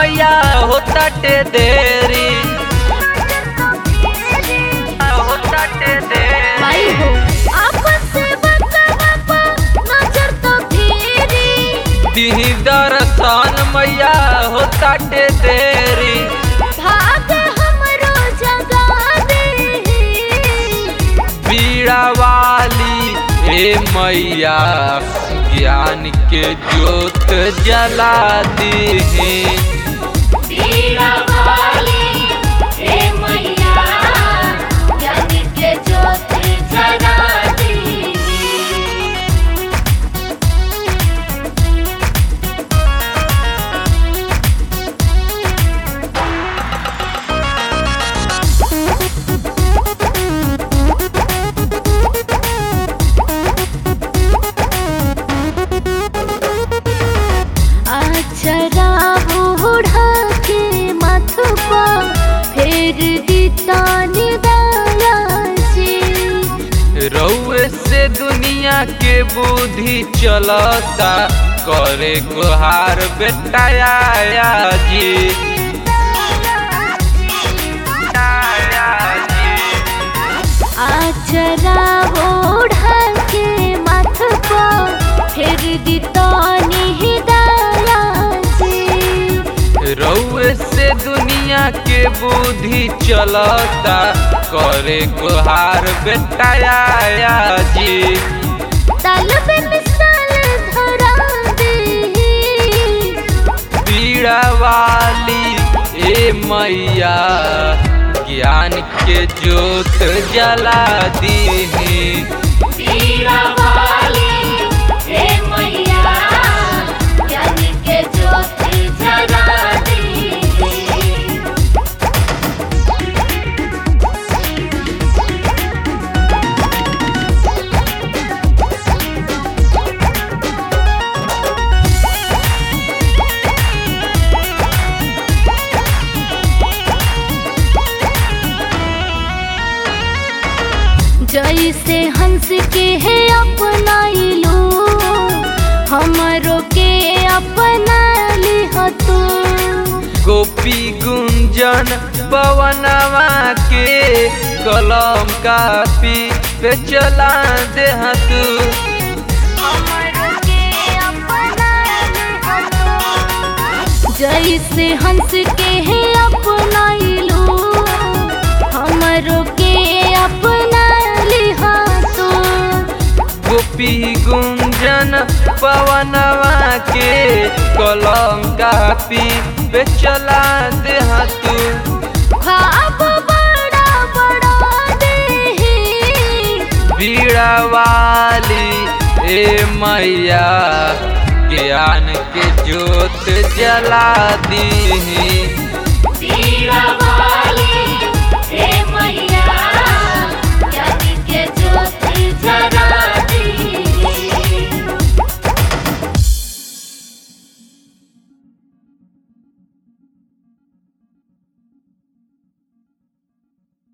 मैया होता टे देरी होता टे देरी माई हो आपन से बकवापा नजर तो फेरी दिही दर्शन मैया होता टे देरी भाग हमरो जगा दे बीड़ा वाली ए मैया ज्ञान के ज्योत जला दीही बीड़ा वाली हे मैया ज्ञान के ज्योत जगा दी अक्षरा बूढ़ा के मथ पर फेर दीतानी दया जी रउए से दुनिया के बुद्धि चलता करे गुहार बेटाया जी आया जी। अक्षरा बूढ़ा के मथ पर फेर दीतानी दया जी रउए से दुनिया के बुद्धि चलता करे गुहार बेटाया जी तल पे मिसाल धरा दे पीड़ा वाली ए मैया ज्ञान के ज्योत जला दीही बीड़ा वाली हे मैया ज्ञान के ज्योति जगा दी जैसे हंस के है अपनाइलो हमरो के अपना लिह तू गोपी गुंजन पवनवा के कलम कापी पे चला दे तू हमरो के अपना लिह तू जैसे हंस के है अपनाइलो हमरो के अपना लिह तू गोपी गुंजन पवनवा के कलम कापी पे चला दे तू ख्वाब बड़ा बड़ा दे बीड़ा वाली ए मैया ज्ञान के ज्योत जला दीही